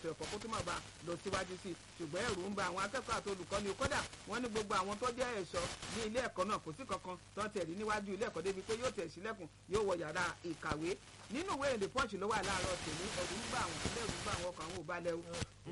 ètò ẹ̀kọ́ kó tó má ba lọ síwájú sí i ṣùgbọ́n ẹ̀rù ń ba àwọn akẹ́kọ̀ọ́ àti olùkọ́ni kódà wọ́n ní gbogbo àwọn tó jẹ́ ẹ̀ṣọ́ ní ilé ẹ̀kọ́ náà kò sí kankan tó ń tẹ̀rí níwájú ilé ẹ̀kọ́ débi pé yóò tẹ̀ sílẹ̀kùn yóò wọ yàrá ìkàwé nínú ìwé èdè punch ló wà láàárọ̀ tèmi ẹ̀rù ń bá àwọn ilé ẹ̀rù ń bá àwọn ọkọ̀ àwọn òbalẹ̀ o.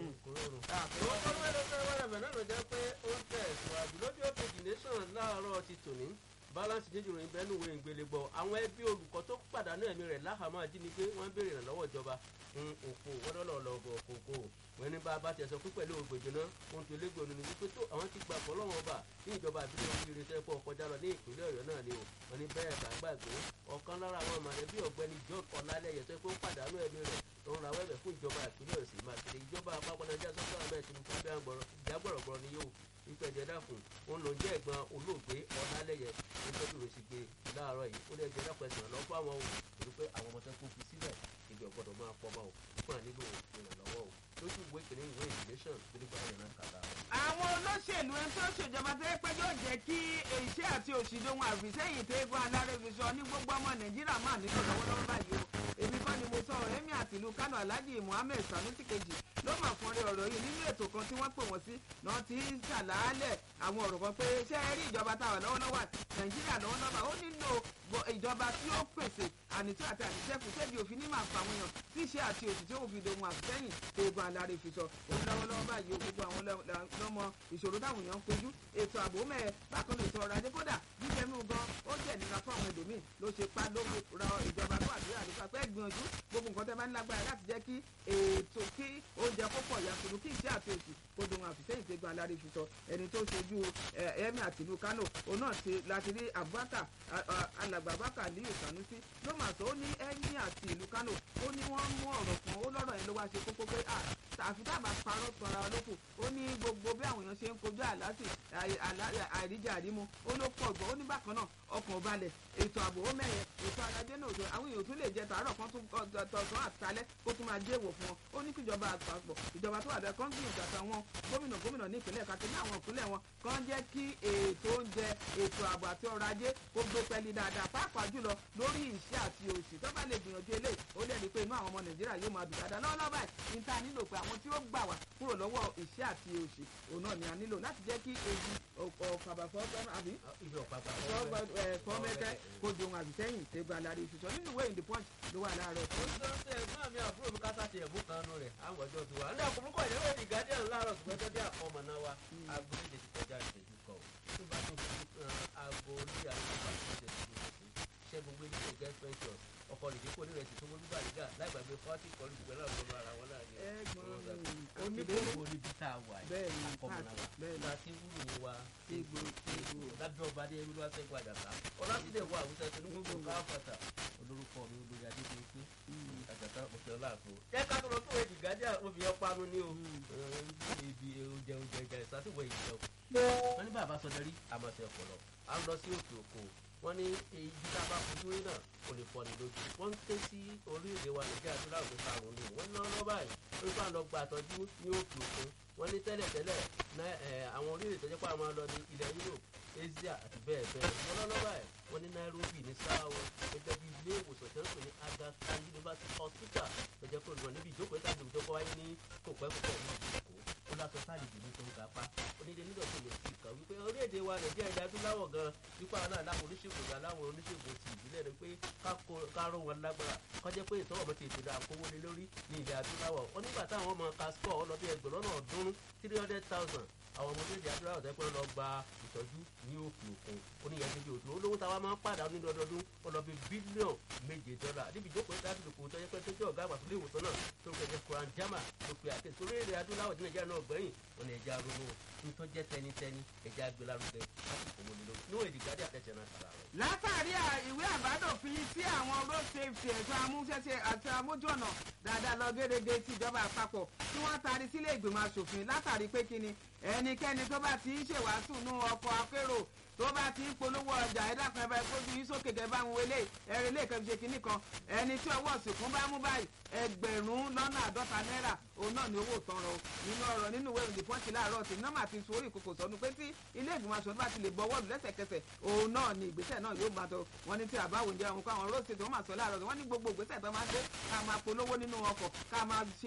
àwọn wẹ́rẹ́wẹ́rẹ́ náà ló jẹ́ pé ó ń tẹ̀síwájú lójú òkèjì nation láàárọ̀ ti tòní balance jíjìrò ń bẹnu ìwé ìgbélégbọ àwọn ẹbí olùkọ́ tó pàdánù ẹ̀mí rẹ̀ láhàámọ́ ajínigbé wọ́n béèrè ìrànlọ́wọ́ ìjọba ń òfò wọ́dọ́lọ́ lọ́gọ̀ kòkó wọ́n ní bá a bá tiẹ̀ sọ pé pẹ̀lú ògbèjì náà ohun tó légbè ònú ni wípé tó àwọn ti gbà fọlọ́wọ́n ọba ní ìjọba àbílẹ̀ orí irinṣẹ́ pọ̀ kọjá lọ ní ìpínlẹ̀ ọ̀yọ́ náà ni o wọ́n ní bẹ́ẹ̀ bá gbàgbé ọ̀kan lára àwọn mọ̀lẹ́bí ọ̀gbẹ́ni john ọ̀làlẹ́yẹ tó pé ó pàdánù ẹ̀mí rẹ̀ tó ń rawọ́ ẹ̀bẹ̀ fún ìjọba ìpínlẹ̀ ọ̀sìn mákèrè ìjọba àpapọ̀ nàìjíríà sọ́kọ́ àbẹ̀ tinubu jágbọ̀rọ̀gbọ̀rọ̀ ni yóò ìpẹ̀jẹ̀ dàkùn òun ló ń jẹ́ ẹ̀gbọ́n olóògbé ọ̀làlẹ́yẹ nítorí rẹ̀ sì gbé láàárọ̀ yìí ó lè jẹ́ dàpọ̀ ẹ̀sìn lọ́ fún àwọn òun torí pé àwọn ọmọ tó kún fi sílẹ̀ ìjọ gbọ́dọ̀ máa pọ̀ mọ́ o fún ànílò ìrànlọ́wọ́ o lójú ìwé ìkíní ìwé ìdílẹ́sàn nígbà yẹn náà kàdá. àwọn olóṣèlú ẹni tó ṣèjọba tó yẹ pé yóò jẹ́ kí iṣẹ́ àti òṣìṣẹ́ ohun àfìsẹ́yìn tó egun alárèbíṣọ ní gbogbo ọmọ nàìjíríà máa nílò lọ́wọ́lọ́wọ́ báyìí o èmi kọ́ ni mo sọ ọ̀rẹ́ mi àti ìlú kánò alhaji muhammed sanusi kejì ló mà fún ọrẹ ọ̀rọ̀ yìí nínú ètò kan tí wọ́n pè wọ́n sí náà ti ń ṣàlàálẹ̀ àwọn ọ̀rọ̀ kan pé ṣé ẹ rí ìjọba táwọn lọ́wọ́lọ́wọ́ nàìjíríà lọ́wọ́lọ́wọ́ ó nílò ìjọba tí ó pèsè ànító àti àníṣẹ́kù tẹ́bi òfin ní màá pa àwọn èèyàn tí iṣẹ́ àti òṣìṣẹ́ òfin dohun àfisẹ́yìn eegun alárè fi sọ òun lọ́wọ́lọ́wọ́ báyìí o gbogbo àwọn lọ́mọ ìṣòro táwọn èèyàn ń kojú ètò ààbò mẹ́ẹ̀ bákan lè sọ̀rọ̀ ajé kódà jíjẹ mú gan ó jẹ́ nira fún àwọn ẹlòmíì ló ṣe pa ló ra ìjọba tó àdúrà nípa pé gbìyànjú gbogbo nǹkan tẹ́ bá ń lágbára láti jẹ́ kí ètò kí oúnjẹ kó pọ̀ yàtọ̀ kí iṣẹ́ àti òṣì kó dohun àfisẹ́yìn tẹ́gun alárè fi sọ ẹni tó ṣojú ẹ̀mí àtìlú kánò òun náà ti láti rí abubakar alàgbà abubakar aliyu sanusi ló mà sọ ó ní ẹ̀mí àti ìlú kánò ó ní wọ́n mú ọ̀rọ̀ kan ó lọ́rọ̀ yẹn ló wá ṣe kókó pé àfi tábà parọ́ tọ́ra olóko ó ní gbogbo bí àwọn èèyàn ṣe ń kojú àlásì àìríjà àrímu ó ló pọ̀ gbọ́ ó ní bákan náà ọkàn balẹ̀ ètò ààbò ó mẹ́yẹ ètò arajé náà òjò àwọn èèyàn tún lè jẹ tàárọ̀ kan tún tọ̀sán àtàlẹ́ kó tún máa jẹ́ èèwọ̀ fún wọn ó ní kíjọba àpapọ̀ ìjọba tó wà bẹ́ẹ̀ kán gbìyànjú àtàwọn gómìnà gómìnà ní ìpínlẹ̀ kàtó ní àwọn ìpínlẹ̀ wọn kán jẹ́ kí ètò oúnjẹ ètò ààbò àti ọrọ̀ ajé kó gbé pẹ́ẹ́lí dáadáa pàápàá jùlọ lórí ìṣẹ́ àti òṣì tó bá lè gbìyànjú eléyìí ó lè rí i pé inú àwọn ọmọ nàìjíríà yóò máa dùn dáadáa lọ́wọ́lọ́wọ́ báyìí ní ta nílò pé àwọn tí ó gbà wá kúrò lọ́wọ́ ìṣẹ́ àti òṣì òun náà ni a nílò láti jẹ́ kí èyí ọ̀pàbàfọ́ àbí fọ́mẹ́kẹ́ kó di ohun àbísẹ́yìn tẹ́gbà lára ìṣùṣọ́ nínú ìwé ìdí punch ló wà láàárọ̀. ó ń sọ pé ẹ̀gbọ́n mi àbúrò mi kásá ti ẹ̀mú kan nù rẹ̀ àwọn ọjọ́ ti wà. ní àkókò ìyẹ́wò ìdí guardian láàárọ̀ ṣùgbọ́n tó dé àkọ́mọ náà wa aago méje ti kọjá ìṣẹ́jú kan tó bá tó fi aago orí àgbà tó ṣe ṣẹ́gun gbé nípò gẹ́ ventures ọkọ̀ rèé kó nírẹ̀ sí sọ́wọ́n bíbá nígbà láìgbàgbé fọ́tì kọlu ìgbẹ́ náà lọ́nà ara wọn náà ni. oníbòwò ní bí tá a wà yìí akọ́mọ̀nà wa nígbà tí wúlò wa tégbò tégbò lábẹ́ ọba dé olúwa sẹ́gun àjàká ọlásídẹ̀ wà àwùjọ tó ní gbogbo káfàtà olórúkọ mi olórí adédè pé àjàká òkè ọláàfo. jẹ́ ká tó lọ fún èdè gádíà òbí ọpanu ní o ibi oúnjẹ oúnjẹ ìjà ìsátìwọ̀ ìjẹun. wọ́n ní bàbá sọdẹ́rí àmọ̀tẹ́ ọ̀pọ̀lọ à ń lọ sí òkè òkun wọ́n ní èyí tá a bá fojú rí náà kò lè fọ́ ni lójú wọ́n ń ké sí orílẹ̀-èdè wa nàìjíríà tó láwùjọ karùn-ún ni wọ́n ná lọ́ báyìí wọ́n bá lọ gba àtọ́jú ní òkè òkun wọ́n ní tẹ́lẹ̀tẹ́lẹ̀ àwọn orílẹ̀-èdè tó jẹ́ pé àwọn lọ ní ilẹ̀ Europe Asia àti bẹ́ẹ̀ bẹ́ẹ̀ wọ́n lọ́ lọ́ báyìí wọ́n ní Nairobi ní sáwọ́ gẹ́gẹ́ bí ilé ìwòsàn tó ń pè ní Aga Khan University Hospital tó jẹ́ pé olùwọ̀n níbi ìjókòó ìtàgé ìjókòó wáyé ní kòpẹ́kòpẹ́ ní ìjókòó ó lásán sáàlì ìdìbò tó ń ga pa onídé nígbà tó lè fi kàn wípé orílẹ̀-èdè wa nàìjíríà ìdá adúláwọ̀ gan nípa náà láwọn oníṣègùn gan láwọn oníṣègùn ti ìbílẹ̀ rẹ pé káró wọn lágbára kọjá pé ìtọ́wọ̀ mọ́tò ètò ìdá àkówó lé lórí ní ilẹ̀ adúláwọ̀ ó nígbà táwọn ọmọ kaskọ́ ọlọ́bí ẹgbẹ̀rún náà ọdún three hundred thousand àwọn ọmọ orílẹ̀-èdè adúláwọ̀ tẹ́ pé lọ gba ìtọ́jú ní òkè òkun ó ní ìyẹn òtún olówó táwa máa ń pàdánù nínú ọdọọdún ọlọ́bí bílíọ̀n méje dọ́là níbi ìjókòó ìta àdúgbò tó yẹ pé tó jẹ́ ọ̀gá àgbà tó lé ìwòsàn náà tó ń kẹ́kẹ́ kuran jama tó pe àkẹ́sí orílẹ̀-èdè adúláwọ̀ tí nàìjíríà náà gbẹ̀yìn wọn ni ẹja ronú nítorí jẹ́ tẹnitẹni ẹja gbẹlárugẹ láti kò mọ́ni lọ níwọ̀n èdè gádé àtẹ̀jẹ̀ náà kàrà rẹ̀. látàrí ìwé àbádòfin tí àwọn road safety ẹ̀ṣọ́ amúṣẹ́ṣe àti amójúọ̀nà dáadáa lọ gẹ́gẹ́ tí ìjọba àpapọ̀ tí wọ́n taari sílé ìgbìmọ̀ asòfin látàrí pé kíni ẹnikẹ́ni tó bá ti ń ṣèwàásù nú ọkọ̀ akérò tó bá ti ń polówó ọjà ẹ̀dàkùn ẹ̀bá ìkójú yín sókè kẹ́ bá ń wọlé ẹ̀rìn ilé ìkẹ́ fi ṣe kínní kan ẹni tí ọwọ́ òsìnkún bá mú báyìí ẹgbẹ̀rún lọ́nà àádọ́ta náírà òun náà ni owó tán rọ nínú ọ̀rọ̀ nínú ìwé ìròyìn pọ́ńtì láàárọ̀ tí nọ́mà ti sórí ìkòkò sọnù pé tí ilé ìgbìmọ̀ aṣọ bá ti lè gbọ́ wọ́ọ̀lù lẹ́sẹ̀kẹsẹ̀ òun náà ni ìgbésẹ̀ náà yóò máa tọ wọn ní tí àbáwò ń jẹ́ àwọn kó àwọn róòsì tó máa sọ láàárọ̀ wọn ní gbogbo ìgbésẹ̀ tó máa ń gbé ká máa polówó nínú ọkọ̀ ká máa ṣe